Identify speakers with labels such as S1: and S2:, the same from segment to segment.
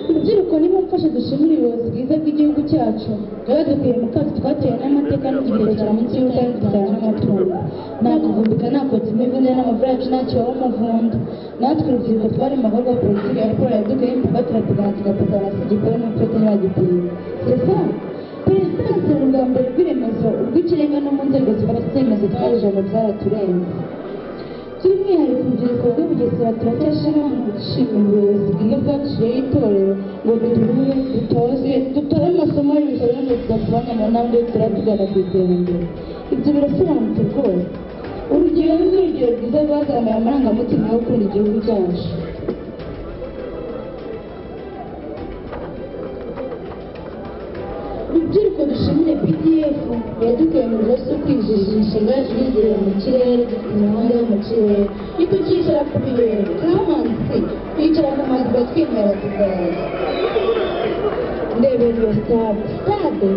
S1: Rubyiruko nimumfashe dushimire ubuyobozi bwiza bw'igihugu cyacu. Bwadukuye mu kato twatewe n'amateka n'igiherekera munsi y'ubutare dutana n'amatungo. Nta kuvumbika, nta kotsa imivu n'amavura yacu nta kibaho umuvunda. Natwe urubyiruko twari mu maboko ya politiki ya raporo yadukuye y'ibikorwa turateganya tugafatanya na SGPN n'umutoza ntibagitinya. C'est ça. Perezidansi ni ubwa mbere bw'iremezo, urw'ikirenga no mu nzego zifata icyemezo twajijana byaraturenze. By'umwihariko urubyiruko rwo Bugesera turacyashira mu gushima ubuyobozi bwiza bwaciyeho itorero ngo dutume dutoze dutore amasomo y'ibitabo ngo tugasobanye mu ntambwe tugera tugana ku iterambere. Ibyo birasobanutse rwose. Urugero ni urugero rwiza rwazamuye amarangamutima yo gukunda igihugu cyacu. Rubyiruko dushimire PDF yadukuye mu bibazo byo kwijijisha imishinga yacu yigira mu kirere dufite imihanda yo mu kirere niko cyicara ku birere kamanzi twicara ku mazu batwemera tuzaza ndebera iyo stade stade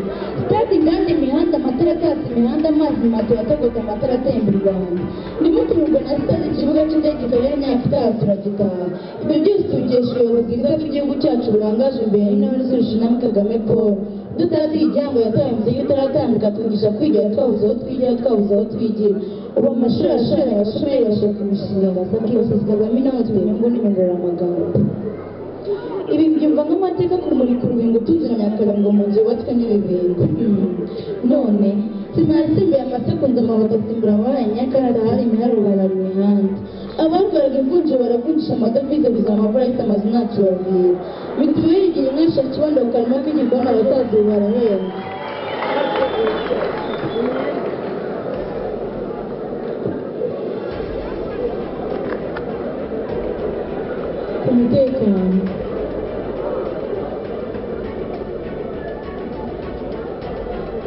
S1: stade inganda imihanda amatara atatse imihanda amazi mato yatogota amatara atemba u rwanda ndimo tururwa na stade ikibuga cy'indege karere nyafurika turagitaha ibyo byose tubikesha ubuyobozi bwiza bw'igihugu cyacu burangaje imbere n'intore zuje na kagame paul dutaratiye igihango yataye muze iyo utaratambika twigisha kwigira twabuze aho twigira twabuze aho twigira ubu amashuri ashanya abashomeri bashaka imishinga gasaka yose zikazamo inama tw'inyungu n'inyunguranamagambo ibi byumva nk'amateka kumurika urubingo utuziranya akarongo mu nzu yubatswe n'ibibingo none sinasimbuye amasekonda amabuye agasimbura amabara ya nyakara hari imiharurara imihanda abarwaraga imvunja baravunjisha amadovize buzima amavura ahita amazu ntacyo babwira mituweli igihe umwisha kibondo ku karima k'igikoni abasaza ubu barahera umutekano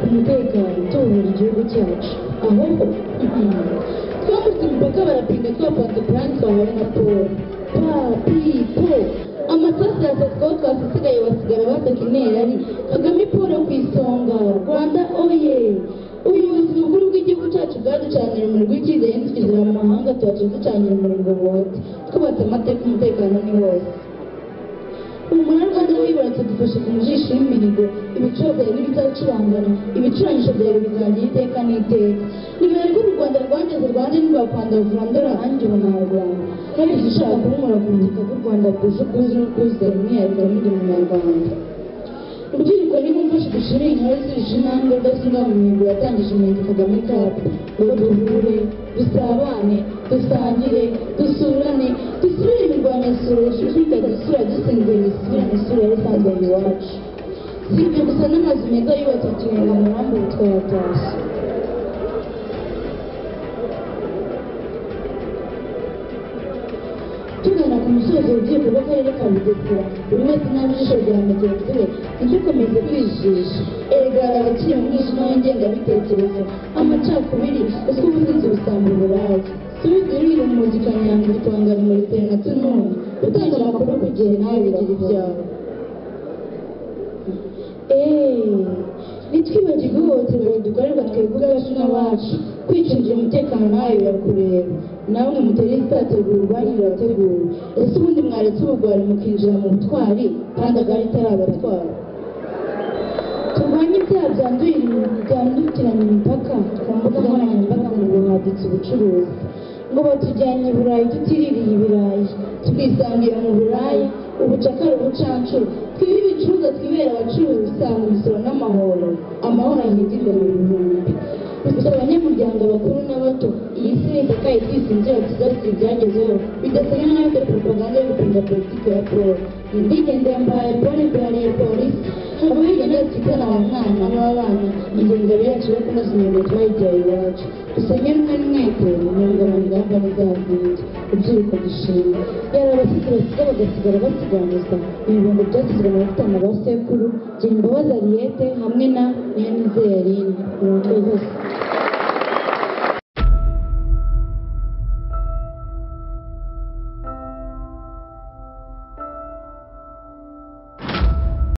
S1: umutekano tuwubura igihugu cyacu aho twambutse imipaka barapinga twapanze puranti twabonye na paul papi po amasasu yafatwaho twasisigaye basigara basaka interari kagame paul ku isonga rwanda oye ubuyobozi bukuru bw'igihugu cyacu bwaducanira umuriro w'icyizere nitugezera mu mahanga tuhaca ducanira umuriro bote twubatse amateka umutekano ni wose umunara kandi wibarutse dufashe ku mujisho y'imihigo ibiciro byawe n'ibizacurangana ibicurangisho byawe bizagira iteka n'iteka nibere ko u rwanda rwageze rwanda ntirwapandavura ndorahanje umunyarwanda kandi dushaka kumura ku muzika k'u rwanda rwuje ubwuzu n'ubwuzuzanye umwihariko n'undi munyarwanda urubyiruko ni mumfashe dushimire inkuru zije intambwe rudasubwa mu mihigo yatangije umuhigo kagame kapu ngo duhure dusabane dusangire dusurane dusubire imirwanyasuro yashize dusura dusinzira dusubire isura yari isanzwe iwacu si ibyo gusa n'amazu meza yubatse tuyenga mu ruhande twayatashye tugana ku musozo urubyiruko rw'akarere ka bugesera buri wese n'abijisho rya mugenzi we tujye komeza kwijisha erega abakiri mu mwijima w'ingengabitekerezo amacakubiri uzwi ubusinzi busanga uburaya tubizi riri mu mugi kanyanga utwangara umurikire na tununi utanga amakuru ku gihe nawe bigira ibyawe ntitwibagirwe ihohoterwa ridukorerwa twebwe ubwacu n'abacu kwicungira umutekano nawe birakureba namwe mutere zitateguwe urwanyu rurateguwe ese ubundi mwaretse ubugwari mukinjira mu butwari kandi agari itarabatwara turwanye ibyaha byandukiranye imipaka ku mbuga nkoranyambaga ngo buhaditse ubucuruzi ngo batujyanye i burayi tutiririye ibirayi twisangira mu burayi ubucakara ubucancuro twibe ibicuruzwa twibera abacuruzi usanga imisoro n'amahoro amahoro ahindurwa mu bihumbi gusa abanyamuryango bakuru n'abato iyi si nitakaye twisinzira tuzasira ibyagezeho bidasabwa nayo kuri propaganda yo gupinga politiki ya paul indigende mbaye paul imbere ya polisi abo hirya twitana aba mwana n'abana ingengabo yacu yo kunoza imihigo twayigyaye iwacu dusanye rumwe n'umwete umuriro mu ngamba n'izazingi urubyiruko dushima yari abashyitsi basiga bagasigara basiganuza ibihumbi byashyizwe mu bafitana ba sekuru gira imbabazi ariyete hamwe na nyenizerine murongo yose